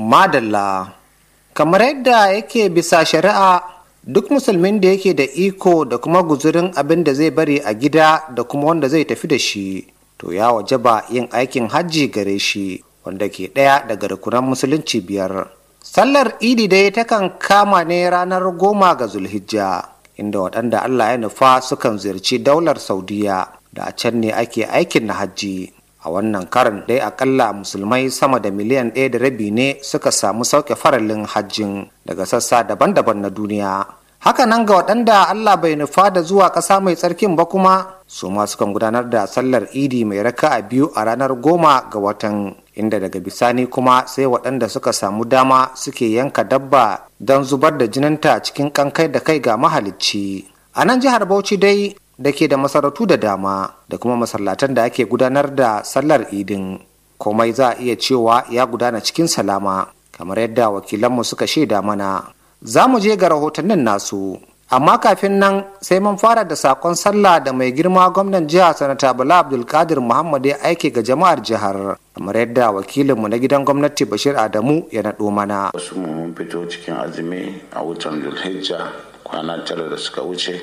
madalla kamar yadda yake bisa shari'a duk musulmin da yake da iko da kuma guzurin abin da zai bari a gida da kuma wanda zai tafi da shi to ya wajaba yin aikin hajji gare shi wanda ke ɗaya daga rukunan musulunci biyar sallar idi dai takan kama ne ranar goma ga zulhijja inda waɗanda allah ya nufa sukan ziyarci daular saudiya da a can ne ake aikin na hajji a wannan karin dai akalla musulmai sama da miliyan ɗaya da rabi ne suka samu sauke faralin hajjin daga sassa daban-daban na duniya hakanan ga waɗanda allah bai nufa da zuwa ƙasa mai tsarkin ba kuma su ma sukan gudanar da sallar idi mai raka a biyu a ranar goma ga watan inda daga bisani kuma sai waɗanda suka samu dama suke yanka dabba don zubar da jininta cikin kankai da kai ga mahalicci a nan jihar bauchi dai da ke da masarautu da dama da kuma masallatan da ake gudanar da sallar idin komai za a iya cewa ya gudana cikin salama kamar yadda wakilanmu suka shaida mana za mu je ga rahotannin nasu amma kafin nan sai mun fara da sakon sallah da mai girma gwamnan jihar sanata bala abdulkadir muhammad ya aike ga jama'ar jihar kamar yadda wakilinmu na gidan gwamnati bashir adamu ya naɗo mana wasu mun fito cikin azumi a wutan zulhijja kwana tara da suka wuce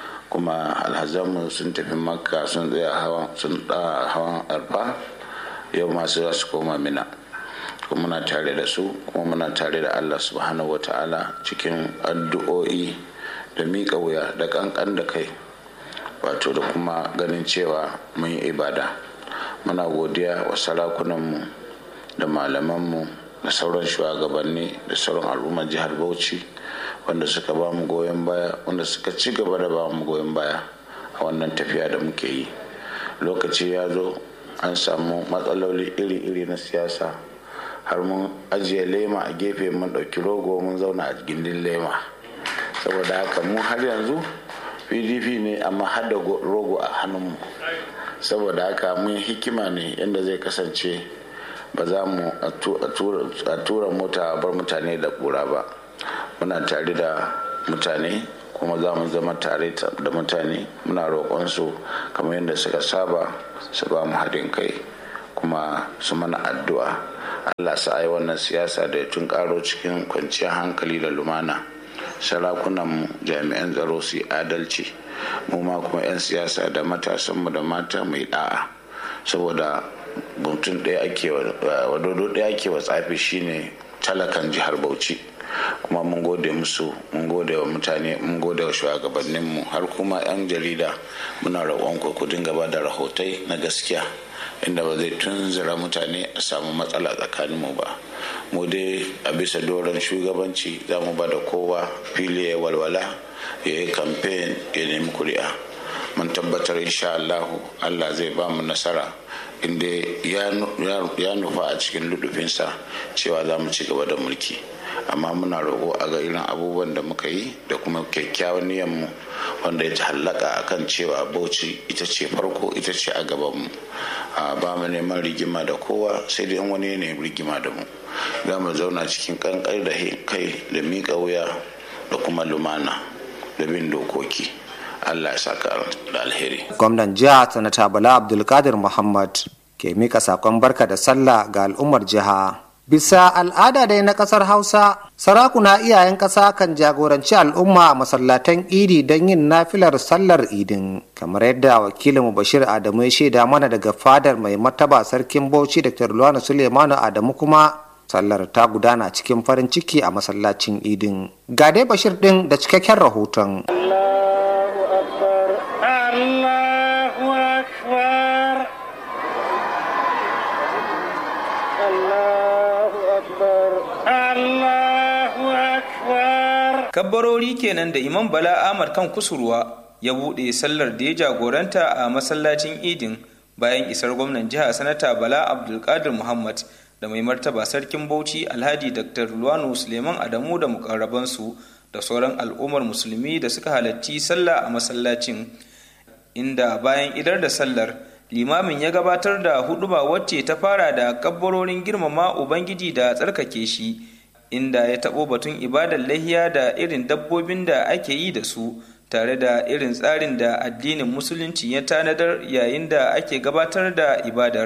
kuma alhazanmu sun tafi makka sun tsaya hawan sun da hawan arfa yau masu za su koma mina kuma muna tare da su kuma muna tare da allah subhanahu wa ta'ala cikin addu'o'i da miƙa wuya da ƙanƙan da kai wato da kuma ganin cewa mun yi ibada muna godiya wa sarakunanmu da malamanmu da sauran shugabanni da sauran al'ummar jihar bauchi wanda suka ba mu goyon baya wanda suka ci gaba da ba mu goyon baya a wannan tafiya da muke yi lokaci ya zo an samu matsaloli iri-iri na siyasa har mun ajiye lema a gefe mun ɗauki rogo mun zauna a gindin lema saboda haka mu har yanzu pdp ne amma har da rogo a hannunmu saboda haka mun hikima ne yadda zai kasance ba za mu a tura mota a bar mutane da kura ba muna tare da mutane kuma za mu zama tare da mutane muna roƙonsu kamar yadda suka saba su ba mu haɗin kai kuma su mana addu'a allah sa yi wannan siyasa da ya tun ƙaro cikin kwanciyar hankali da lumana sarakunanmu jami'an tsaro su yi adalci mu ma kuma 'yan siyasa da matasanmu da mata mai da'a saboda mutum ɗaya ake wa dodo ɗaya ake wa tsafi shine talakan jihar bauchi kuma mun gode musu mun gode wa mutane mun gode wa shugabanninmu har kuma 'yan jarida muna roƙon ku dinga ba da rahotai na gaskiya inda ba zai tunzura mutane a samu matsala tsakaninmu ba mu dai a bisa doron shugabanci za mu ba da kowa fili ya walwala ya yi kamfen ya nemi kuri'a mun tabbatar insha Allahu Allah zai ba mu nasara inda ya nufa a cikin ludufinsa cewa za mu ci gaba da mulki amma muna roƙo a ga irin abubuwan da muka yi da kuma kyakkyawan niyanmu wanda ya hallaka akan cewa bauchi ita ce farko ita ce a gabanmu ba mu neman rigima da kowa sai dai wani ne rigima da mu za mu zauna cikin kankar da kai da miƙa wuya da kuma lumana da bin dokoki allah ya saka da alheri gwamnan jiha sanata bala abdulkadir muhammad ke mika sakon barka da sallah ga al'ummar jiha bisa al'ada dai na kasar hausa sarakuna iyayen ƙasa kan jagoranci al'umma a masallatan idi don yin nafilar sallar idin kamar yadda wakilinmu bashir adamu ya shaida mana daga fadar mai martaba sarkin bauchi dr luwana suleimanu adamu kuma sallar ta gudana cikin farin ciki a masallacin idin ga dai bashir din da cikakken rahoton kabbarori kenan da imam bala ahmad kan kusurwa ya buɗe sallar da ya jagoranta a masallacin idin bayan isar gwamnan jiha sanata bala abdulkadir muhammad da mai martaba sarkin bauchi alhaji dr luwanu suleiman adamu da mukarrabansu da sauran al'ummar musulmi da suka halarci sallah a masallacin inda bayan idar da sallar limamin ya gabatar da huduba wacce ta fara da kabbarorin girmama ubangiji da tsarkake shi inda ya taɓo batun ibadar lahiya da irin dabbobin da ake yi da su tare da irin tsarin da addinin musulunci ya tanadar yayin da ake gabatar da ibadar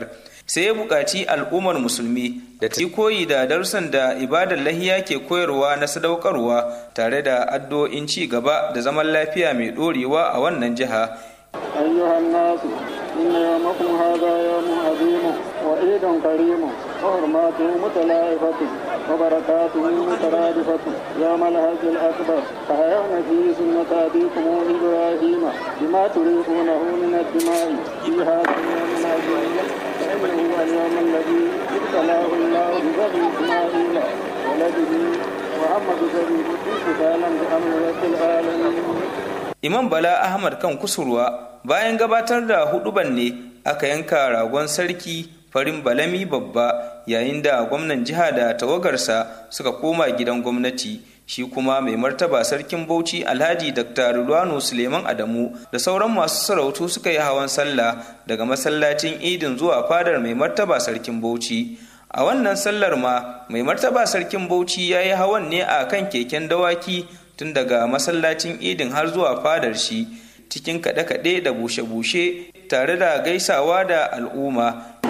sai ya buƙaci al'ummar musulmi da ta yi koyi da darussan da ibadar lahiya ke koyarwa na sadaukarwa tare da addu'o'in ci gaba da zaman lafiya mai ɗorewa a wannan jiha. أيها الناس إن يومكم هذا يوم عظيم وعيد كريم وحرماته متلائفة وبركاته مترادفة يوم الحج الأكبر فحيون فيه سنة أبيكم إبراهيم بما تريدونه من الدماء في هذا اليوم العظيم فإنه هو اليوم الذي ابتلاه الله ببني إسماعيل ولده محمد سبيل امتثالا بأمر رب العالمين Imam Bala Ahmad kan kusurwa bayan gabatar da huduban ne aka yanka ragon sarki farin balami babba yayin da gwamnan jiha da tawagarsa suka koma gidan gwamnati shi kuma mai martaba sarkin bauchi alhaji dr Rilwanu suleiman adamu da sauran masu sarautu suka yi hawan sallah daga masallacin idin zuwa fadar mai martaba sarkin bauchi a wannan sallar ma mai martaba sarkin bauchi ya yi hawan ne a kan keken dawaki tun daga masallacin idin har zuwa fadar shi cikin kaɗe-kaɗe da bushe-bushe tare da gaisawa da al'umma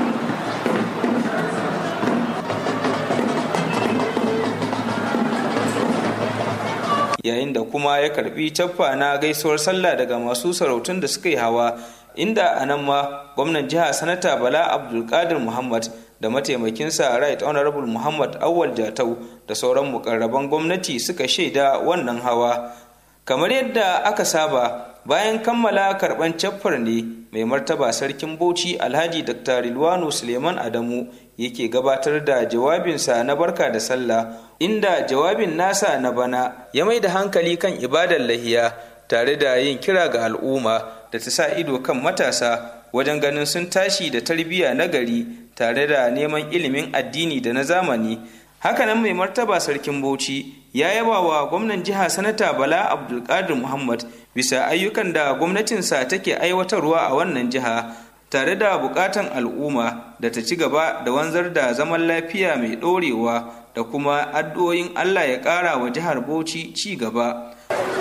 yayin da kuma ya karbi caffa na gaisuwar sallah daga masu sarautun da suka yi hawa inda a nan ma gwamnan jiha sanata bala abdulkadir muhammad da mataimakinsa right honorable muhammad awal jatau da sauran mukarraban gwamnati suka shaida wannan hawa kamar yadda aka saba bayan kammala karban caffar ne mai martaba sarkin bauchi alhaji dr rilwano suleiman adamu yake gabatar da jawabinsa na barka da sallah inda jawabin nasa na bana ya mai da hankali kan ibadar lahiya tare da yin kira ga al'umma da ta sa ido kan matasa wajen ganin sun tashi da tarbiyya na gari tare da neman ilimin addini da na zamani hakanan mai martaba sarkin bauchi ya yaba wa gwamnan jiha sanata bala abdulkadir muhammad bisa ayyukan da gwamnatinsa take aiwatarwa a wannan jiha tare da bukatan al'umma da ta ci gaba da wanzar da zaman lafiya mai ɗorewa da kuma addu'o'in allah ya ƙara wa jihar bauchi ci gaba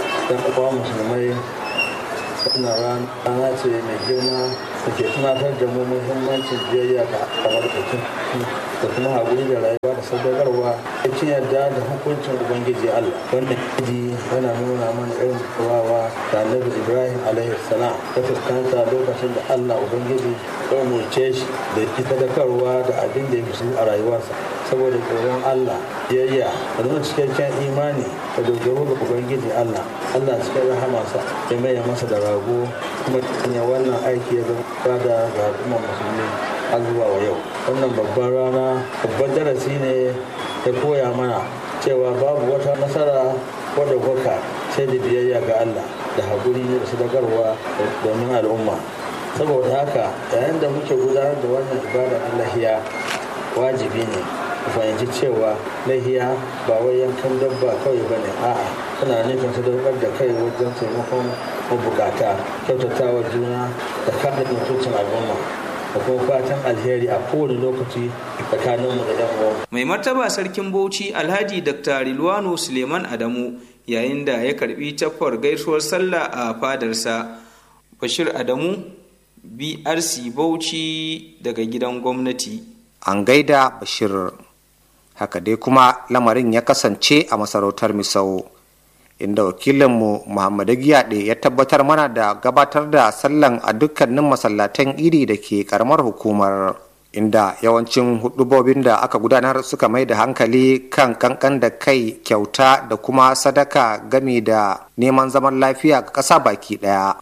wannan rana ce mai girma da ke tunatar da mu muhimmancin biyayya ga albarkacin da kuma haƙuri da rayuwa da sadaukarwa da cin yarda da hukuncin ubangiji allah wannan idi yana nuna mana irin kawawa da annabi ibrahim alaihi salam ta fuskanta lokacin da allah ubangiji ya umarce shi da ki sadakarwa da abin da ya fi a rayuwarsa saboda tsoron Allah biyayya da nuna cikakken imani da dogaro ga Ubangiji Allah Allah cikin rahamarsa ya maye masa da rago kuma ya wannan aiki ya zama da ga al'ummar musulmi har zuwa wa yau wannan babban rana babban darasi ne ya koya mana cewa babu wata nasara ko da gwaka sai da biyayya ga Allah da haƙuri da sadakarwa domin al'umma saboda haka yayin da muke gudanar da wannan ibada na lahiya wajibi ne ku fahimci cewa lahiya ba wai yankan dabba kawai ba ne a'a tana nufin sadaukar da kai wajen taimakon mabukata kyautatawa juna da kare mutuncin al'umma da kuma fatan alheri a kowane lokaci tsakaninmu da yan uwa. mai martaba sarkin bauchi alhaji dr rilwano suleiman adamu yayin da ya karbi taffar gaisuwar sallah a fadarsa bashir adamu brc bauchi daga gidan gwamnati an gaida bashir haka dai kuma lamarin ya kasance a masarautar misau inda wakilinmu muhammadu giyaɗe ya tabbatar mana da gabatar da sallan a dukkanin masallatan iri da ke karamar hukumar inda yawancin hudubobin da aka gudanar suka mai da hankali kan kankan da kai kyauta da kuma sadaka game da neman zaman lafiya ga ƙasa baki ɗaya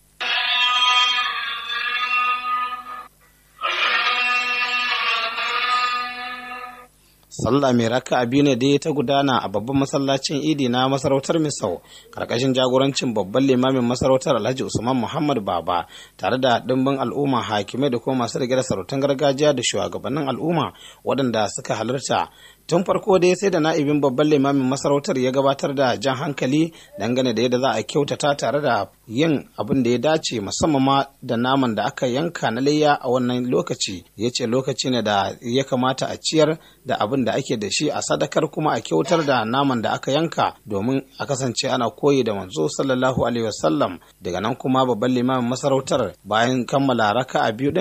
sallah mai raka biyu ne dai ta gudana a babban masallacin idi na masarautar misau karkashin jagorancin babban limamin masarautar alhaji usman muhammad baba tare da dimbin al'umma hakimai da kuma masu rike da sarautan gargajiya da shugabannin al'umma waɗanda suka halarta tun farko dai sai da na'ibin babban limamin masarautar ya gabatar da jan hankali dangane da yadda za a kyautata tare da yin abin da ya dace musamman ma da naman da aka yanka na layya a wannan lokaci ya ce lokaci ne da ya kamata a ciyar da abin da ake da shi a sadakar kuma a kyautar da naman da aka yanka domin a kasance ana koyi da manzo sallallahu alaihi wasallam daga nan kuma babban limamin masarautar bayan kammala raka a biyu din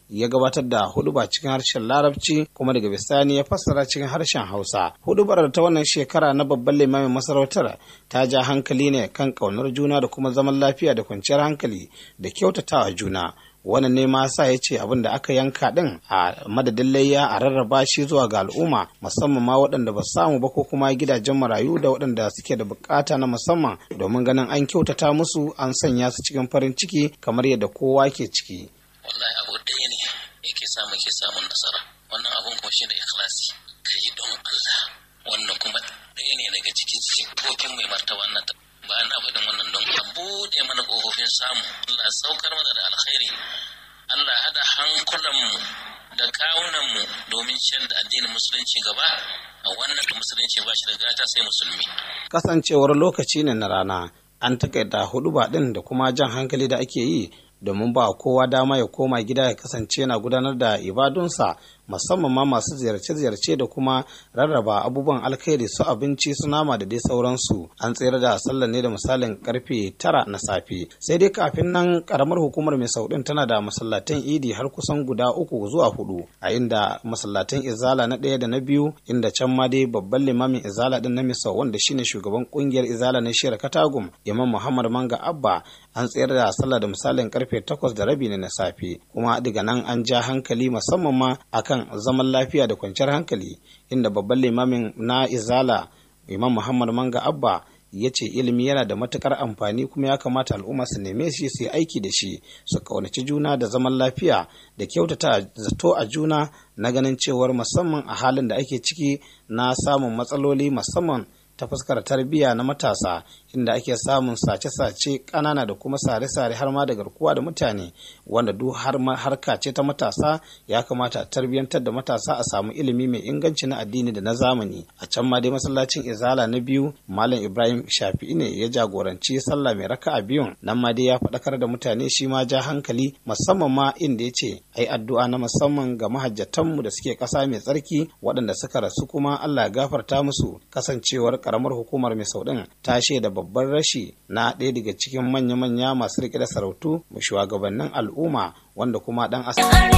ya gabatar da huduba cikin harshen larabci kuma daga bisani ya fassara cikin harshen hausa hudubar ta wannan shekara na babban limamin masarautar ta ja hankali ne kan ƙaunar juna da kuma zaman lafiya da kwanciyar hankali da kyautatawa juna wannan ne ma sa ya ce abin da aka yanka din a madadin layya a rarraba shi zuwa ga al'umma musamman ma waɗanda ba samu ba ko kuma gidajen marayu da waɗanda suke da bukata na musamman domin ganin an kyautata musu an sanya su cikin farin ciki kamar yadda kowa ke ciki. wallahi abu ɗaya ne yake sa muke samun nasara wannan abun kuma shi da ikhlasi ka yi don Allah wannan kuma ɗaya ne daga cikin sifofin mai martaba wannan ba na faɗin wannan don a buɗe mana ƙofofin samu Allah saukar mana da alkhairi Allah hada hankulanmu da kawunanmu domin ciyar da addinin musulunci gaba a wannan da musulunci ba shi da gata sai musulmi. Kasancewar lokaci ne na rana an takaita hudu ɗin da kuma jan hankali da ake yi domin ba kowa dama ya koma gida ya kasance yana gudanar da ibadunsa musamman ma masu ziyarce-ziyarce da kuma rarraba abubuwan alkhairi su abinci su nama da dai sauransu an tsere da sallar ne da misalin karfe tara na safe sai dai kafin nan karamar hukumar mai saudin tana da masallatan idi har kusan guda uku zuwa hudu a inda masallatan izala na ɗaya da na biyu inda can ma dai babban limamin izala din na misau wanda shine shugaban kungiyar izala na shiyar katagum imam muhammad manga abba an tsayar da sallah da misalin karfe takwas da rabi ne na safe kuma daga nan an ja hankali musamman ma akan zaman lafiya da kwanciyar hankali inda babban limamin na izala imam muhammad manga abba ya ce ilimi yana da matukar amfani kuma ya kamata al'umma su neme shi su yi aiki da shi su kaunaci juna da zaman lafiya da kyautata zato a juna na ganin cewar musamman a halin da ake ciki na samun matsaloli musamman ta fuskar tarbiyya na matasa inda ake samun sace-sace ƙanana da kuma sare-sare har ma da garkuwa da mutane wanda duk har harka ce ta matasa ya kamata a tarbiyyantar da matasa a samu ilimi mai inganci na addini da na zamani a can ma dai masallacin izala na biyu malam ibrahim shafi'i ne ya jagoranci sallah mai raka a biyun nan ma dai ya faɗakar da mutane shi ma ja hankali musamman ma inda ya ce ai addu'a na musamman ga mahajjatanmu da suke ƙasa mai tsarki waɗanda suka rasu kuma allah ya gafarta musu kasancewar karamar hukumar mai saudin ta shaida babban rashi na ɗaya daga cikin manya-manya masu riƙe da sarautu shugabannin al'umma wanda kuma dan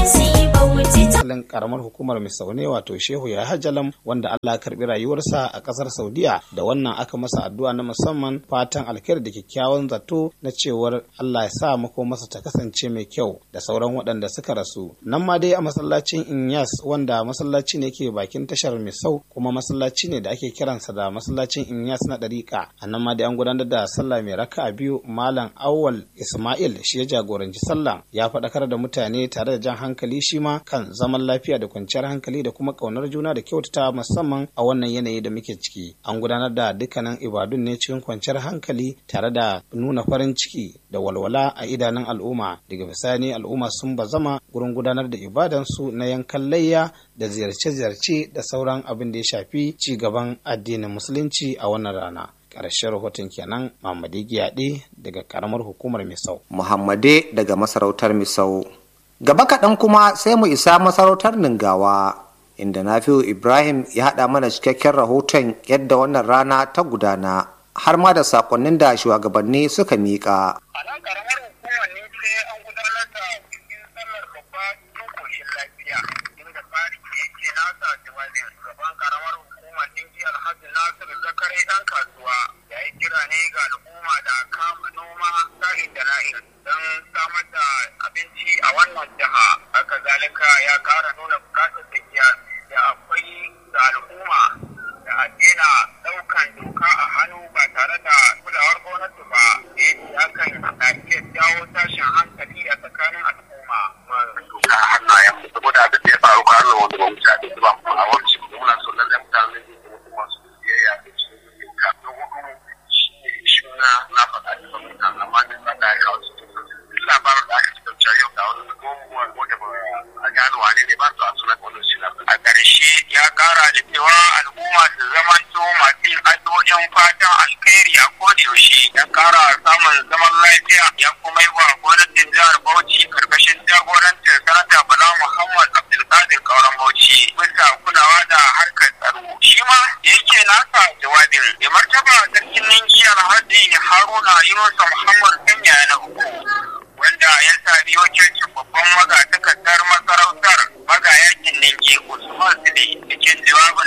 asalin karamar hukumar misaune wato shehu ya hajjalam wanda Allah ya karbi rayuwarsa a kasar saudiya da wannan aka masa addu'a na musamman fatan alkhairi da kyakkyawan zato na cewar Allah ya sa mako masa ta kasance mai kyau da sauran waɗanda suka rasu nan ma dai a masallacin inyas wanda masallaci ne ke bakin tashar misau kuma masallaci ne da ake kiransa da masallacin inyas na ɗariƙa a nan ma dai an gudanar da sallah mai raka biyu malam awwal ismail shi ya jagoranci sallah ya faɗakar da mutane tare da jan hankali shi ma kan zaman lafiya da kwanciyar hankali da kuma ƙaunar juna da kyautata musamman a wannan yanayi da muke ciki an gudanar da dukkanin ibadun ne cikin kwanciyar hankali tare da nuna farin ciki da walwala a idanun al'umma daga bisani al'umma sun bazama gurin gudanar da ibadansu na yankan layya da ziyarce-ziyarce da sauran abin da ya shafi ci gaban addinin musulunci a wannan rana ƙarshen rahoton kenan Muhammadu Giyaɗe daga ƙaramar hukumar Misau. Muhammade daga masarautar Misau. Gaba kaɗan kuma sai mu isa masarautar Ningawa, inda Nafi'u Ibrahim ya haɗa mana cikakken rahoton yadda wannan rana ta gudana, har ma da saƙonnin da shugabanni suka miƙa. A nan ƙaramar hukumar ne ce an gudanar da bikin sallar babba cikin koshin lafiya, inda tsari yake nasa jawabin gaban ƙaramar hukumar Ningi Alhaji Nasiru Zakare ɗan kasuwa ya yi kira ne ga al'umma da kama noma sa'in da na'in don samar da abinci a wannan jiha. Haka zalika ya ƙara nuna bukatar da da akwai da al'umma da a daina ɗaukan doka a hannu ba tare da kulawar gwamnati ba da yake hakan na iya jawo tashin hankali a tsakanin al'umma. Doka a hannayen saboda abin da ya faru kwanan wanda ba mu ci abin ba a wani muna so lallai mutane masu biyayya da cikin doka na hudu shi ne shuna na faɗa da ba mutane amma ne ba da ya kawo su duk labarin da aka cikin cewa yau da wani gomuwa wanda ba a gano wane ne ba su a sunan wani shi na A ƙarshe ya ƙara da cewa al'umma su zamanto masu yin addu'o'in fatan alkhairi a kodayaushe ya ƙara samun zaman lafiya ya kuma yi wa gwamnatin jihar Bauchi karkashin jagorancin sanata Bala Muhammad Abdulkadir Kauran Bauchi bisa kulawa da harkar tsaro. Shi ma yake nasa jawabin da martaba sarkin ninki Alhaji Haruna Yunusa Muhammad Kanya na uku wanda ya sami wakilcin babban magatakardar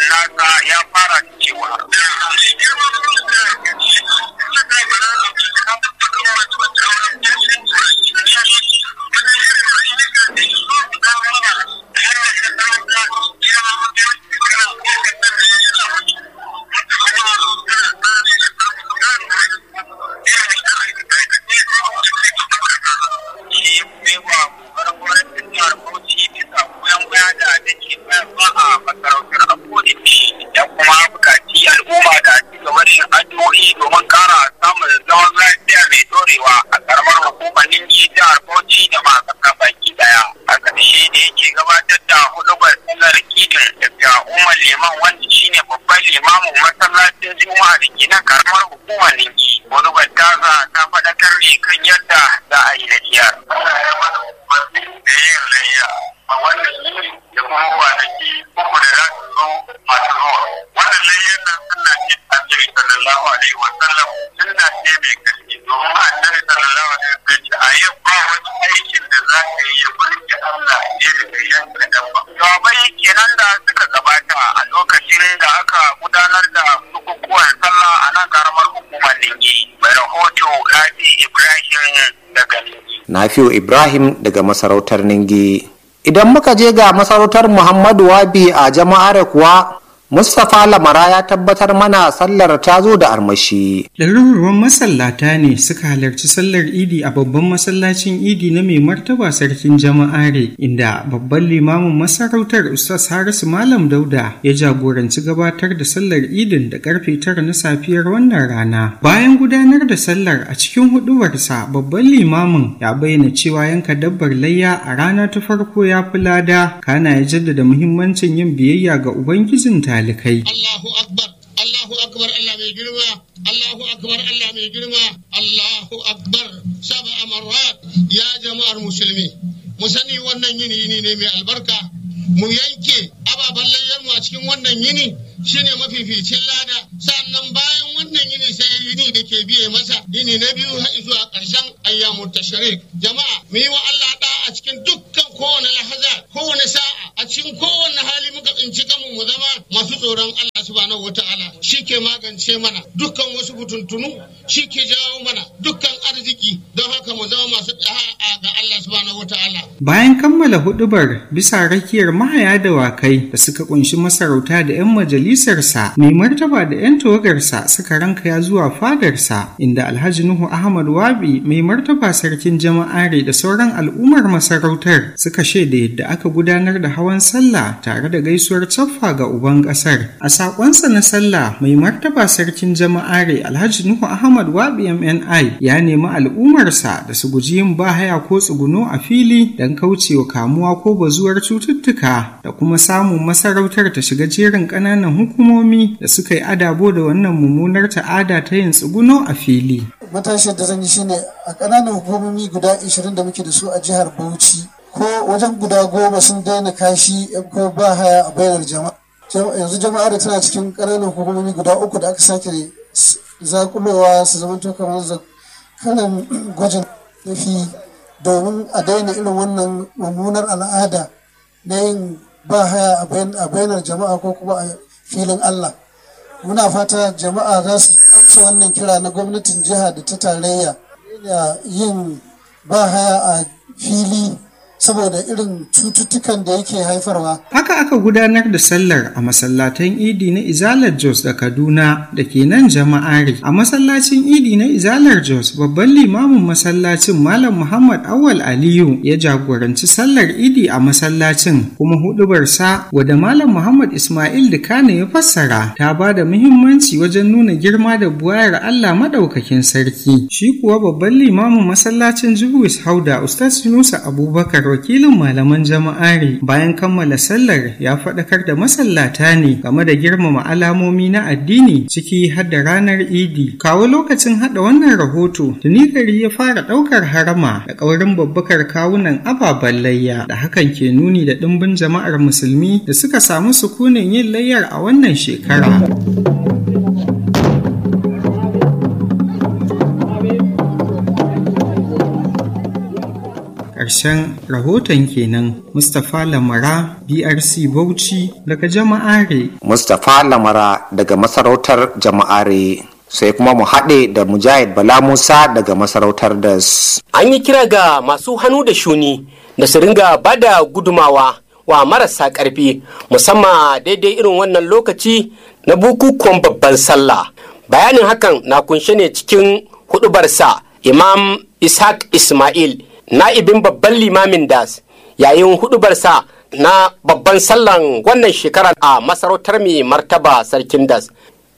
nasa ya fara da cewa da kuma bukaci al'umma da ci gaba da yin addu'o'i domin kara samun zaman lafiya mai dorewa a karamar hukumar ningi jihar bauchi da ma kasa baki daya a ƙarshe da yake gabatar da hudubar sallar idin daga umar liman wanda shine babban limamin masallacin juma'a da ke nan karamar hukumar ningi hudubar taza ta faɗakar ne kan yadda za a yi lafiyar. da yin layya a wannan yini da kuma kwanaki uku da za su zo masu zuwa. Wannan layyar nan suna ce annabi sallallahu alaihi wa sallam suna ce mai karfi domin annabi sallallahu alaihi wa sallam a yau ba wani aikin da za ka yi ya burge Allah ne da kai yanka dabba. Jawabai kenan da suka gabata a lokacin da aka gudanar da bukukuwan sallah a nan karamar hukumar Ningi. Mai rahoto Rabi Ibrahim daga Ningi. Nafiu Ibrahim daga masarautar Ningi. Idan muka je ga masarautar Muhammadu Wabi a jama'ar kuwa Mustapha Lamara ya tabbatar mana sallar ta zo da armashi. Ɗaruruwan masallata ne suka halarci sallar Idi a babban masallacin Idi na mai martaba sarkin jama'are inda babban limamin masarautar Ustaz Harisu Malam Dauda ya jagoranci gabatar da sallar Idin da karfe tara na safiyar wannan rana. Bayan gudanar da sallar a cikin huduwarsa babban limamin ya bayyana cewa yanka dabbar layya a rana ta farko ya fi lada kana ya jaddada muhimmancin yin biyayya ga Ubangijin talikai. Allahu Akbar, Allahu Akbar Allah mai girma, Allahu Akbar Allah mai girma, Allahu Akbar saba amarat ya jama'ar musulmi. Mu sani wannan yini yini ne mai albarka, mu yanke ababen layyarmu a cikin wannan yini shine mafificin lada sannan bayan wannan yini sai yini da ke biye masa yini na biyu har zuwa ƙarshen ayyamu tashrik jama'a mu yi wa Allah da a cikin dukkan kowane lahaza kowane sa'a a cikin kowane hali muka tsinci kanmu mu zama masu tsoron Allah subhanahu wata'ala shi ke magance mana dukkan wasu butuntunu shi ke jawo mana dukkan arziki don haka mu zama masu da'a ga Allah subhanahu wata'ala Bayan kammala hudubar bisa rakiyar mahaya da wakai da suka kunshi masarauta da 'yan majalisarsa, mai martaba da 'yan tawagarsa suka rankaya zuwa fadarsa inda Alhaji Nuhu Ahmad Wabi mai martaba sarkin jama'are da sauran al'ummar masarautar suka shaida yadda aka gudanar da hawan sallah tare da gaisuwar caffa ga uban kasar. A sakonsa na sallah mai martaba sarkin jama'are Alhaji Nuhu Ahmad Wabi MNI ya nemi al'ummarsa da su guji yin bahaya ko tsuguno a fili don kaucewa kamuwa ko bazuwar cututtuka da kuma samun masarautar ta shiga jerin ƙananan hukumomi da suka yi adabo da wannan mummunar ta'ada ta yin tsuguno a fili. Matashiyar da zan yi shine a ƙananan hukumomi guda 20 da muke da su a jihar Bauchi ko wajen guda goma sun daina kashi ko ba haya a bainar jama'a. Yanzu jama'a da tana cikin ƙananan hukumomi guda uku da aka sake zakulowa su zama kamar kalan gwajin nufi domin a daina irin wannan mummunar al'ada na yin ba haya a bainar jama'a ko kuma a filin Allah. Muna fata jama'a za su amsa wannan kira na gwamnatin jiha da ta tarayya da yin ba haya a fili saboda irin cututtukan da yake haifarwa. Haka aka gudanar da sallar a masallatan Idi na Izalar Jos da Kaduna da ke nan jama'ari. A masallacin Idi na Izalar Jos babban limamin masallacin Malam Muhammad Awal Aliyu ya jagoranci sallar Idi a masallacin kuma hudubarsa wadda Malam Muhammad Ismail Dukane ya fassara ta ba da muhimmanci wajen nuna girma da buwayar Allah madaukakin sarki. Shi kuwa babban limamin masallacin Jubuis Hauda Ustaz Yunusa Abubakar wakilin malaman jama'ari bayan kammala sallar ya faɗakar da masallata ne game da girmama alamomi na addini ciki har da ranar idi kawo lokacin haɗa wannan rahoto tuni gari ya fara ɗaukar harama da ƙaurin babbakar kawunan ababen layya da hakan ke nuni da ɗimbin jama'ar musulmi da suka samu sukunin yin layyar a wannan shekara. ƙarshen rahoton kenan mustapha lamara brc bauchi daga jama'are mustapha lamara daga masarautar jama'are sai kuma mu haɗe da mujahid bala musa daga masarautar das an yi kira ga masu hannu da shuni da su ringa bada gudumawa wa marasa ƙarfi musamman daidai irin wannan lokaci na bukukuwan babban sallah bayanin hakan na kunshe ne cikin hudubarsa imam ishaq ismail na'ibin babban limamin das yayin hudubarsa na babban sallan wannan shekarar a masarautar mai martaba sarkin das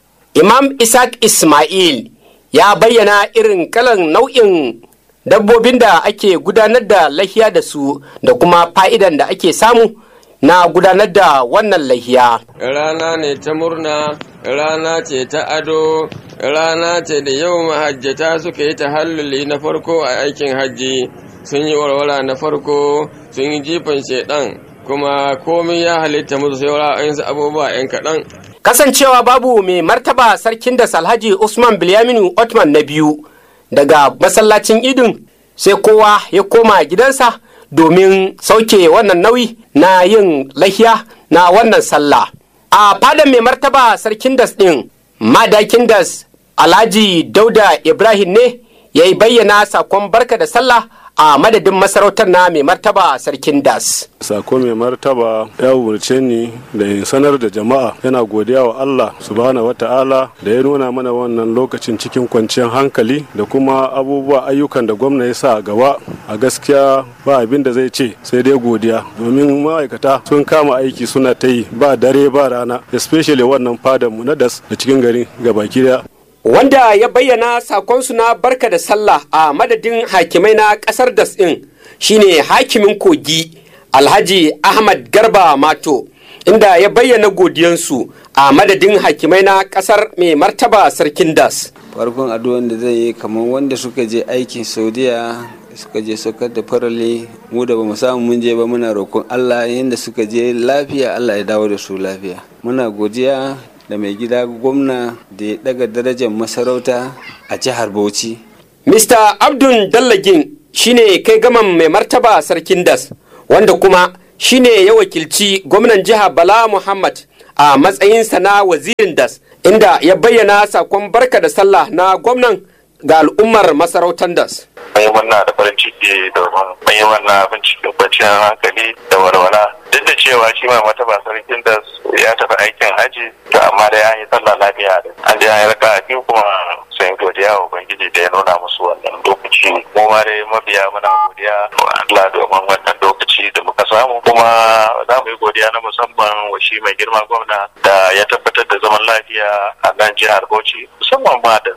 imam ishaq ismail ya bayyana irin kalan nau'in dabbobin da ake gudanar da lahiya da su da kuma fa'idan da ake samu na gudanar da wannan lahiya. Rana ne ta murna, rana ce ta ado, rana ce da yau mahajjata suka yi tahalluli na farko a aikin hajji, sun yi warwara na farko, sun yi jifan shaidan, kuma komai ya halitta musu sai abubuwa 'yan kaɗan. Kasancewa babu mai martaba sarkin da Salhaji Usman Bilyaminu Otman na biyu daga masallacin idin sai kowa ya koma gidansa. domin sauke wannan nauyi na yin lahiya na wannan sallah. A fadan mai martaba sarkin das ɗin, madakin das Alhaji Dauda Ibrahim ne ya yi bayyana sakon barka da sallah a madadin masarautar na mai martaba sarkin das. Sako mai martaba ya umarce ni da in sanar da jama'a yana godiya wa Allah subhanahu wata'ala da ya nuna mana wannan lokacin cikin kwanciyar hankali da kuma abubuwa ayyukan da gwamna ya sa a gaba a gaskiya ba abin da zai ce sai dai godiya domin ma'aikata sun kama aiki suna ta yi ba dare ba rana especially wannan fadanmu na das da cikin gari gabaki daya wanda ya bayyana sakonsu na barka da sallah a madadin hakimai na kasar das ɗin shine hakimin kogi alhaji ahmad garba mato inda ya bayyana godiyansu a madadin hakimai na kasar mai martaba sarkin das farkon addu'an da zai yi kamar wanda suka je aikin saudiya suka je saukar da farale mu da ba mu samu mun je ba muna roƙon allah yadda suka je lafiya allah ya dawo da su lafiya muna godiya da mai gida gwamna da ya daga darajar masarauta a jihar Bauchi. Mr. Abdul Dallagin shine kai gaman mai martaba sarkin das wanda kuma shine ya wakilci gwamnan jiha Bala Muhammad a matsayinsa na wazirin das inda ya bayyana sakon barka da sallah na gwamnan ga al'ummar masarautar das. Mai wannan da farin ciki domin mai wannan abin cikin kwanciyar hankali da walwala duk da cewa shi ma mataba sarkin da ya tafi aikin haji to amma da ya yi sallah lafiya da an je an yi raka biyu kuma sun godiya wa ubangiji da ya nuna musu wannan lokaci mu ma dai mabiya muna godiya wa Allah domin wannan lokaci da muka samu kuma za mu yi godiya na musamman wa shi mai girma gwamna da ya tabbatar da zaman lafiya a nan jihar Bauchi musamman ma da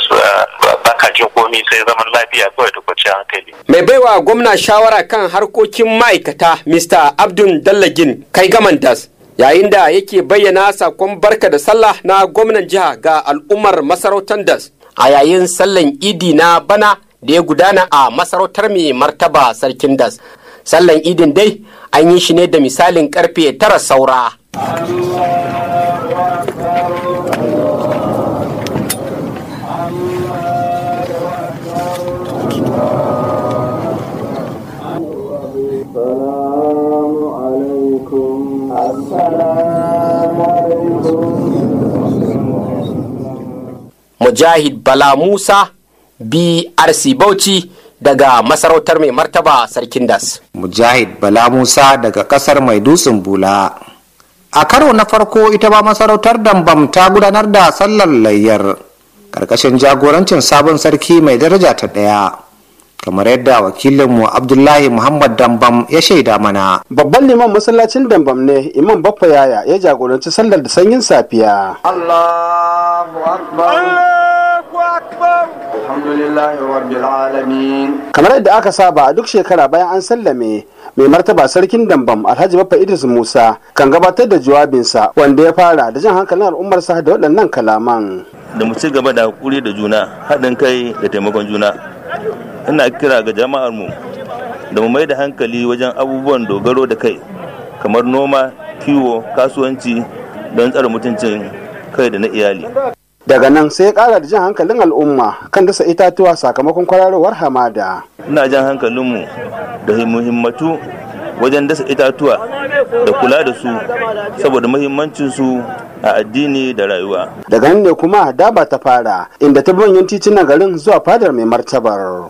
baka jin komi sai zaman lafiya kawai da kwanciyar hankali. Mai baiwa gwamna shawara kan harkokin ma'aikata Mr. Abdul Dallagin kai gaman das yayin da yake bayyana sakon barka da sallah na gwamnan jiha ga al'ummar masarautar das a yayin sallan idi na bana da ya gudana a masarautar mai martaba sarkin das sallan idin dai an yi shi ne da misalin karfe tara saura Mujahid Bala Musa BRC Bauchi daga masarautar mai martaba Sarkin Das. Mujahid Bala Musa daga kasar mai dutsen bula. A karo na farko ita ba masarautar Dambam ta gudanar da sallar layyar karkashin jagorancin sabon sarki mai daraja ta ɗaya. kamar yadda wakilinmu abdullahi muhammad dambam ya shaida mana babban liman masallacin dambam ne imam baffa yaya ya jagoranci sallar da sanyin safiya allahu akbar allahu akbar alhamdulillahi rabbil alamin kamar yadda aka saba a duk shekara bayan an sallame mai martaba sarkin dambam alhaji baffa idris musa kan gabatar da jawabinsa wanda ya fara da jan hankalin al'ummarsa da waɗannan kalaman da mu ci gaba da hakuri da juna haɗin kai da taimakon juna ina kira ga jama'ar mu da mu mai da hankali wajen abubuwan dogaro da kai kamar noma kiwo kasuwanci don tsare mutuncin kai da na iyali daga nan sai ya kara da jan hankalin al'umma kan dasa itatuwa sakamakon kwararowar hamada ina jan hankalinmu da muhimmatu wajen dasa itatuwa da kula da su saboda muhimmancinsu a addini da rayuwa daga nan ne kuma daba ta fara inda ta bi manyan titunan garin zuwa fadar mai martabar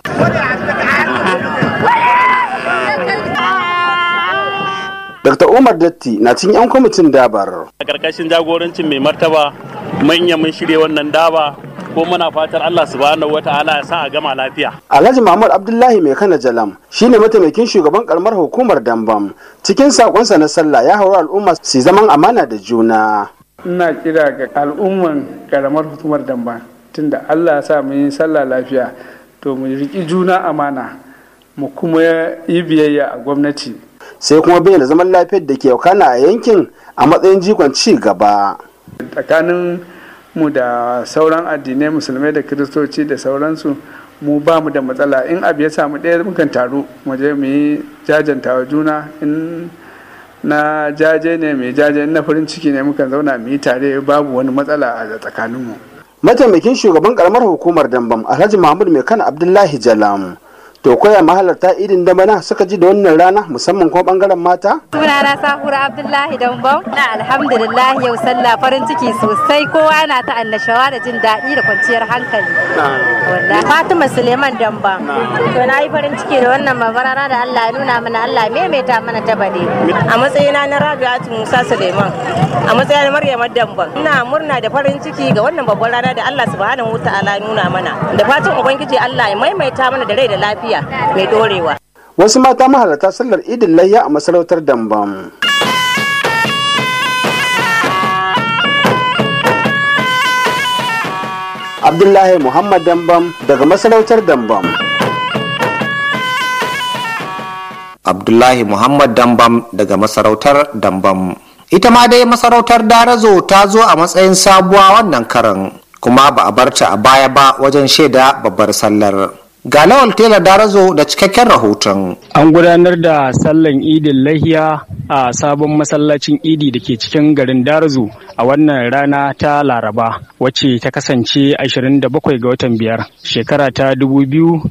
Dr. Umar Datti na cikin 'yan kwamitin dabar. A ƙarƙashin jagorancin mai martaba manya mun shirya wannan daba ko muna fatar Allah subhanahu wata'ala ya sa a gama lafiya. Alhaji Muhammad Abdullahi mai kana jalam shine mataimakin shugaban karamar hukumar Dambam. Cikin sakonsa na sallah ya haura al'umma su zaman amana da juna. Ina kira ga al'umman karamar hukumar Dambam tunda Allah ya sa mu yi sallah lafiya to mu riƙi juna amana mu kuma yi biyayya a gwamnati. sai kuma bayyana zaman lafiyar da ke wakana a yankin a matsayin jikon ci gaba. tsakanin mu da sauran addinai musulmai da kiristoci da sauransu mu ba mu da matsala in abu ya samu ɗaya mukan taru mu je mu yi jajanta wa juna in na jaje ne mai jaje na farin ciki ne mukan zauna mu yi tare babu wani matsala a tsakaninmu. mataimakin shugaban karamar hukumar dambam alhaji mahmud mai kana abdullahi jalam to koya mahalarta idin da bana suka ji da wannan rana musamman kuma bangaren mata sunana sahura abdullahi dambam na alhamdulillah yau sallah farin ciki sosai kowa yana ta annashawa da jin daɗi da kwanciyar hankali wallahi fatima suleiman dambam to na yi farin ciki da wannan mabarara da allah ya nuna mana allah maimaita mana ta bade a matsayina na rabi'atu musa suleiman a matsayin maryam dambam ina murna da farin ciki ga wannan babban rana da allah subhanahu wa ta'ala nuna mana da fatan ubangiji allah ya maimaita mana da rai da lafiya mai dorewa. Wasu mata mahalarta sallar idin layya a masarautar Dambam. Abdullahi Muhammad Dambam daga masarautar Dambam. Abdullahi Muhammad Dambam daga masarautar Dambam. Ita ma dai masarautar Darazo ta zo a matsayin sabuwa wannan karan kuma ba a barta a baya ba wajen shaida babbar sallar. Ga Lawal Tela Darazo da cikakken rahoton. An gudanar da sallan idin lahiya a sabon masallacin idi da ke cikin garin Darazo a wannan rana ta Laraba wacce ta kasance 27 ga watan biyar shekara ta 2026.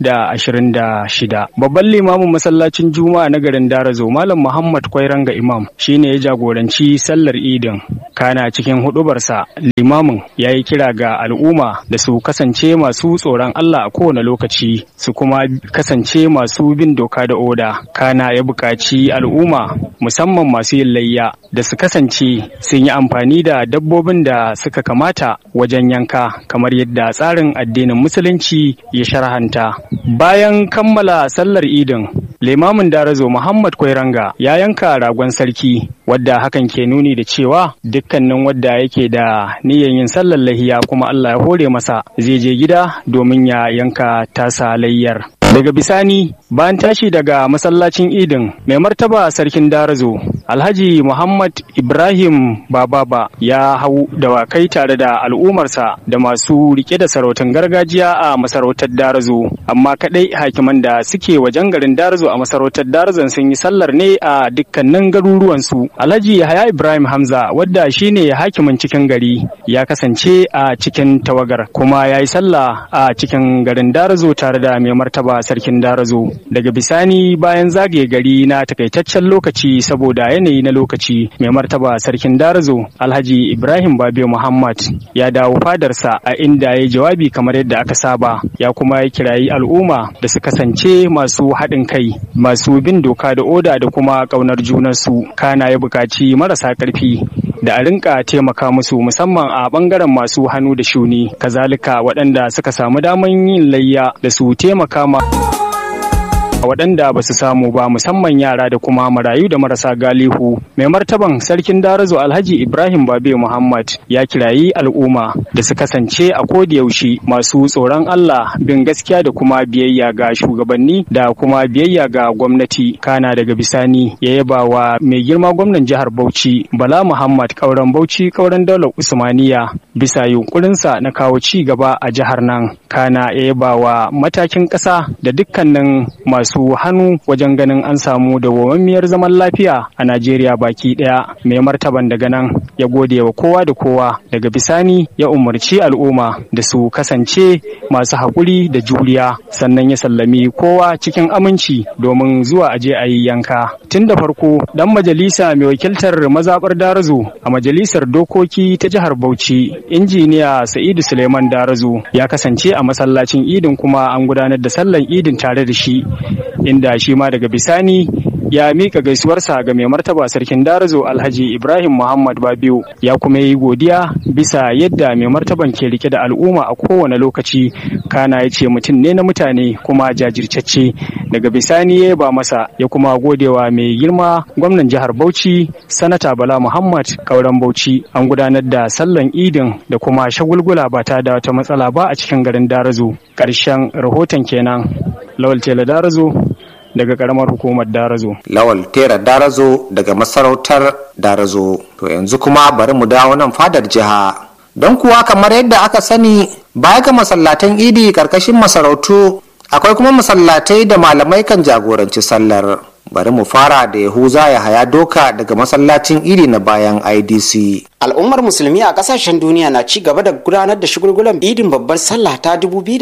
Babban limamin masallacin Juma'a na garin Darazo Malam Muhammad Kwairanga Imam shine ya jagoranci sallar idin. Kana cikin hudubarsa limamin ya yi kira ga al'umma da su kasance masu tsoron Allah a kowane lokaci su kuma kasance masu bin doka da oda kana ya buƙaci al'umma musamman masu yin layya da su kasance sun yi amfani da dabbobin da suka kamata wajen yanka kamar yadda tsarin addinin musulunci ya sharhanta bayan kammala sallar idin limamin darazo muhammad kwairanga ya yanka ragon sarki wadda hakan ke nuni da cewa dukkanin wadda yake da niyyar yin sallar lahiya kuma allah ya hore masa zai je gida domin ya yanka tasa layyar daga bisani bayan tashi daga masallacin idin mai martaba sarkin darazo alhaji muhammad ibrahim bababa ya hau dawakai tare da al'ummarsa da masu rike da sarautar gargajiya a masarautar darazo amma kadai hakiman da suke wajen garin darazo a masarautar darazon sun yi sallar ne a dukkanin garuruwansu alhaji yahaya ibrahim hamza wadda shine hakimin cikin gari ya kasance a cikin tawagar kuma ya yi sallah a cikin garin darazo tare da mai martaba sarkin darazo daga bisani bayan zagaye gari na takaitaccen lokaci saboda yanayi na lokaci mai martaba sarkin darazo alhaji ibrahim babe muhammad ya dawo fadarsa a inda ya jawabi kamar yadda aka saba ya kuma ya kirayi al'umma da su kasance masu haɗin kai masu bin doka da oda da kuma ƙaunar junansu kana ya buƙaci marasa ƙarfi da a rinka taimaka musu musamman a ɓangaren masu hannu da shuni kazalika waɗanda suka samu daman yin layya da su taimaka ma waɗanda ba su samu ba musamman yara da kuma marayu da marasa galihu mai martaban sarkin darazo alhaji ibrahim babe muhammad ya kirayi al'umma da su kasance a yaushe masu tsoron allah bin gaskiya da kuma biyayya ga shugabanni da kuma biyayya ga gwamnati kana daga bisani ya yaba wa mai girma gwamnan jihar bauchi bala muhammad kauran bauchi kauran daular usmaniya bisa yunkurinsa na kawo ci gaba a jihar nan kana ya yaba wa matakin ƙasa da dukkanin masu masu hannu wajen ganin an samu dawwammamiyar zaman lafiya a Najeriya baki ɗaya. Mai martaban daga nan ya gode wa kowa da kowa daga bisani ya umarci al'umma da su kasance masu haƙuri da juriya sannan ya sallami kowa cikin aminci domin zuwa aje a yi yanka. Tun da farko dan majalisa mai wakiltar mazaɓar Darazo a majalisar dokoki ta jihar Bauchi injiniya Sa'idu Suleiman Darazo ya kasance a masallacin idin kuma an gudanar da sallan idin tare da shi inda shi ma daga bisani ya mika gaisuwarsa ga mai martaba sarkin darazo alhaji ibrahim muhammad babiu ya kuma yi godiya bisa yadda mai martaban ke rike da al'umma a kowane lokaci kana ya ce mutum ne na mutane kuma jajirtacce daga bisani ya ba masa ya kuma godewa mai girma gwamnan jihar bauchi sanata bala muhammad kauran bauchi an gudanar da sallan idin da kuma shagulgula ba ta da wata matsala ba a cikin garin darazo ƙarshen rahoton kenan lawal tela darazo daga karamar hukumar darazo lawal tera darazo daga masarautar darazo to yanzu kuma bari mu dawo nan fadar jiha don kuwa kamar yadda aka sani baya ga masallatan idi karkashin masarautu akwai kuma masallatai da malamai kan jagoranci sallar bari mu fara da yahuza ya haya doka daga masallacin idi na bayan idc al'ummar musulmi a kasashen duniya na ci gaba da gudanar da shagulgulan idin babbar sallah ta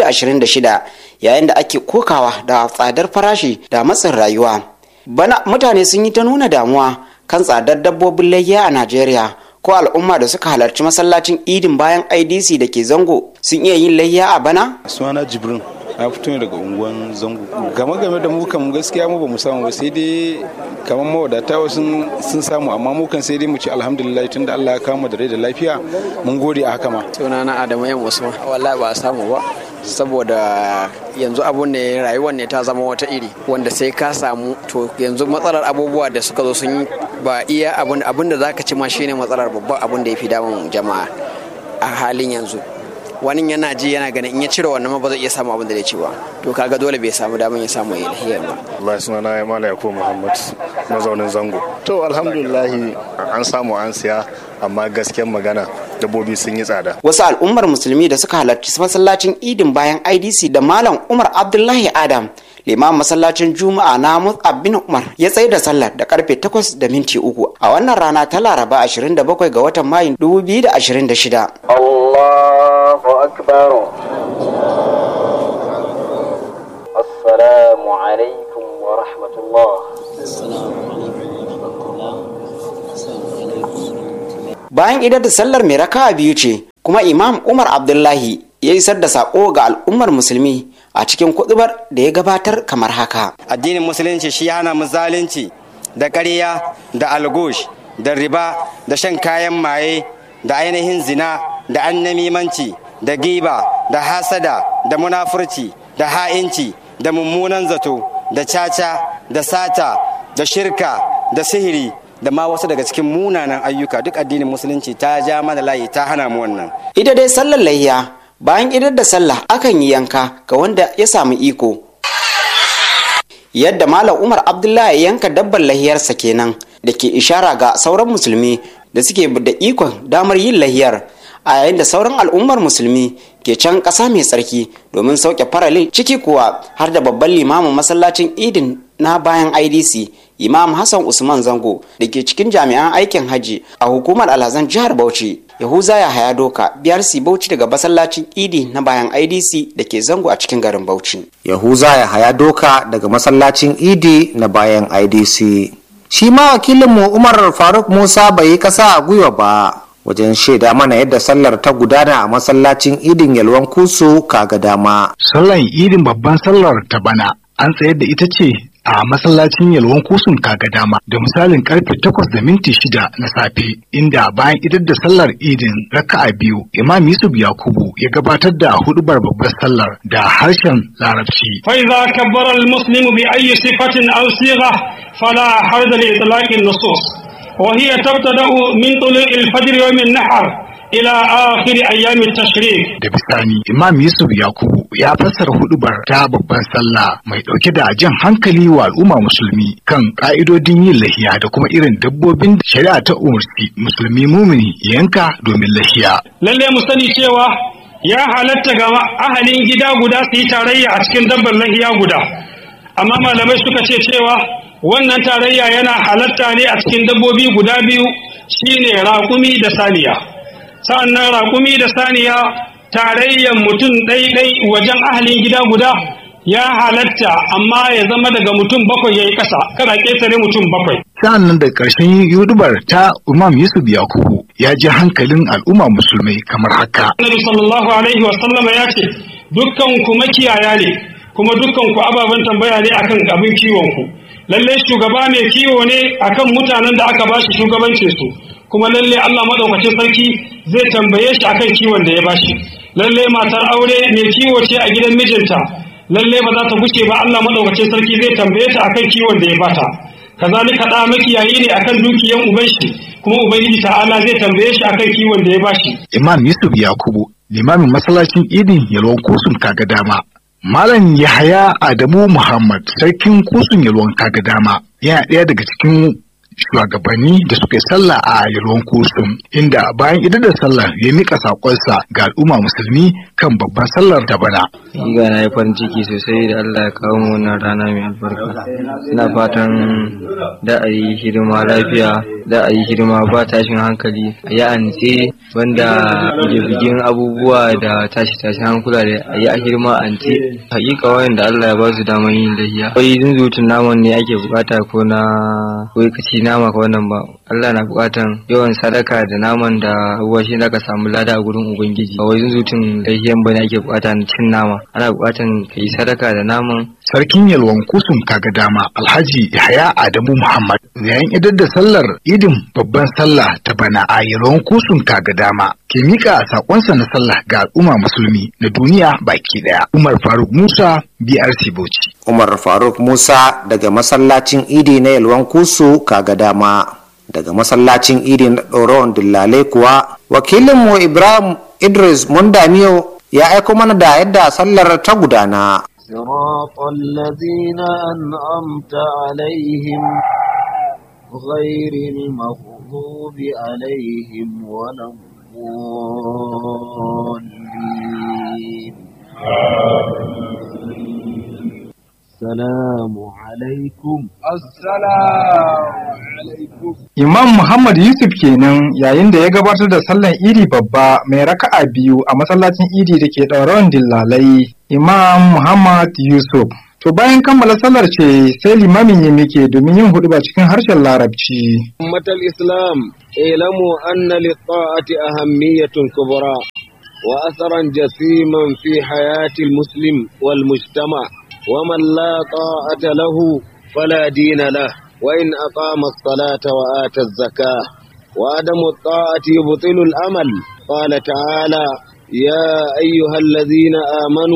2026 yayin da ake kokawa da tsadar farashi da matsin rayuwa bana mutane sun yi ta nuna damuwa kan tsadar dabbobin layya a najeriya ko al'umma da suka halarci masallacin idin bayan idc da ke zango sun iya yin layya a bana sunana jibrin na fito ne daga unguwan zango game game da mu kan gaskiya mu ba mu samu ba sai dai kamar mawadata wasu sun samu amma mu kan sai dai mu ci alhamdulillah tunda Allah ya kama da rai da lafiya mun gode a haka ma sunana Adamu yan Usman wallahi ba a samu ba saboda yanzu abun ne rayuwar ne ta zama wata iri wanda sai ka samu to yanzu matsalar abubuwa da suka zo sun ba iya abun abun da zaka ci ma shine matsalar babban abun da ya fi damun jama'a a halin yanzu wani yana ji yana ganin in ya cire wannan ma ba zai iya samu abin da zai ci ba to kaga dole bai samu damar ya samu ya lahiyar ba Allah suna na Mala Yakubu Muhammad mazaunin Zango to alhamdulillah an samu an siya amma gaskiyar magana dabbobi sun yi tsada wasu al'ummar musulmi da suka halarci masallacin idin bayan idc da malam umar abdullahi adam liman masallacin juma'a na mus'ab bin umar ya tsaye da sallar da karfe 8 da minti uku a wannan rana ta laraba 27 ga watan mayu 2026 الله أكبر السلام عليكم ورحمة الله bayan idar da sallar mai raka biyu ce kuma imam umar abdullahi ya isar da sako ga al'ummar musulmi a cikin kudubar da ya gabatar kamar haka addinin musulunci shi hana mu zalunci da ƙarya da algush da riba da shan kayan maye da ainihin zina da annamimanci da giba da hasada da munafurci da ha'inci da mummunan zato da caca da sata da shirka da sihiri da ma wasu daga cikin munanan ayyuka duk addinin musulunci ta ja mana layi ta hana mu wannan ita dai sallar layya bayan idar da sallah akan yi yanka ga wanda ya samu iko yadda malam umar abdullahi ya yanka dabbar lahiyarsa kenan da ke ishara ga sauran musulmi da suke da ikon damar yin lahiyar a yayin da sauran al'ummar musulmi ke can ƙasa mai tsarki domin sauke faralin ciki kuwa har da babban limamin masallacin idin na bayan idc imam hassan usman zango da ke cikin jami'an aikin hajji a hukumar alhazan jihar bauchi yahuza ya haya doka biyar si bauchi daga masallacin idi na bayan idc da ke zango a cikin garin bauchi yahuza ya haya doka daga masallacin idi na bayan idc shi ma wakilinmu umar faruk musa bai yi kasa a gwiwa ba wajen shaida mana yadda sallar ta gudana a masallacin idin yalwan kusu kaga dama sallar idin babban sallar ta bana an tsayar da ita ce a masallacin yalwan kusun kaga dama da misalin karfe takwas da minti shida na safe inda bayan idar da sallar idin raka'a biyu imam yusuf yakubu ya gabatar da hudubar babbar sallar da harshen larabci فإذا كبر المسلم بأي صفة أو صيغة فلا حرج لإطلاق النصوص وهي تبتدأ من طلوع الفجر يوم النحر إلى آخر أيام التشريق da bisani imam yusuf yakubu ya fassara hudubar ta babban sallah mai dauke da jan hankali wa al'umma musulmi kan ka'idodin yin lahiya da kuma irin dabbobin da shari'a ta umarci musulmi mumini ya yanka domin lahiya lalle mu sani cewa ya halatta ga ahalin gida guda su yi tarayya a cikin dabbar lahiya guda amma malamai suka ce cewa wannan tarayya yana halatta ne a cikin dabbobi guda biyu shine raƙumi da saniya sa'annan raƙumi da saniya tarayyan mutum ɗaiɗai wajen ahalin gida guda ya halatta amma ya zama daga mutum bakwai ya yi ƙasa kada ƙetare mutum bakwai sa'an nan da ƙarshen yudubar ta Imam Yusuf Yakubu ya ji hankalin al'umma musulmai kamar haka. Annabi sallallahu alaihi wa sallama ya ce dukkan ku makiyaya ne kuma dukkan ku ababen tambaya ne akan abin kiwon ku lalle shugaba mai kiwo ne akan mutanen da aka bashi shugabancin su kuma lalle Allah madaukakin sarki zai tambaye shi akan kiwon da ya bashi lalle matar aure mai kiwo ce a gidan mijinta lalle ba za ta gushe ba Allah madaukakin sarki zai tambaye ta akan kiwon da ya bata kazalika da makiyayi ne akan dukiyan uban shi kuma ubangiji ta'ala zai tambaye shi akan kiwon da ya bashi Imam Yusuf Yakubu limamin masallacin idin yalwan kusun kaga dama Malam Yahaya Adamu Muhammad sarkin kusun yalwan kaga dama yana ɗaya daga cikin shugabanni da suka yi sallah a yalwan kusun inda bayan idan da sallah ya mika sakonsa ga al'umma musulmi kan babban sallar da bana. Ga na yi farin ciki sosai da Allah ya kawo mu wannan rana mai albarka. Ina fatan da a yi hidima lafiya, da a yi hidima ba tashin hankali, a yi antse banda bigin abubuwa da tashi tashin hankula da a yi a hidima antse. Hakika wayan da Allah ya ba su daman yin lahiya. Wai zunzutun naman ne ake bukata ko na ko kaci nama ko wannan ba. Allah na bukatan yawan sadaka da naman da abubuwa shi ka samu lada a gurin Ubangiji. Ba wai zunzutun lahiyan ba ne ake bukata cin nama. Ana bukatan ka yi sadaka da naman Sarkin yalwan kusun kaga dama Alhaji Yahaya Adamu Muhammad yayin idar da sallar idin babban sallah ta bana a yalwan kusun kaga dama ke mika sakonsa na sallah ga al'umma musulmi na duniya baki daya. Umar Faruk Musa BRC Bauchi. Umar Faruk Musa daga masallacin idi na yalwan kusu kaga dama. Daga masallacin idi na ɗoron dillalai kuwa wakilinmu Ibrahim Idris Mundamiyo ya aiko mana da yadda sallar ta gudana. صراط الذين أنعمت عليهم غير المغضوب عليهم ولا الضالين السلام عليكم السلام عليكم Imam Muhammad Yusuf kenan yayin da ya gabatar da sallan idi babba mai raka'a biyu a masallacin idi da ke ɗaurawan dillalai. Imam Muhammad Yusuf. To bayan kammala sallar ce sai limamin ya mike domin yin hudu cikin harshen larabci. أمة الإسلام اعلموا أن للطاعة أهمية كبرى وأثرا جسيما في حياة المسلم والمجتمع ومن لا طاعة له فلا دين له وإن أقام الصلاة وآتى الزكاة وعدم الطاعة يبطل الأمل قال تعالى يا أيها الذين آمنوا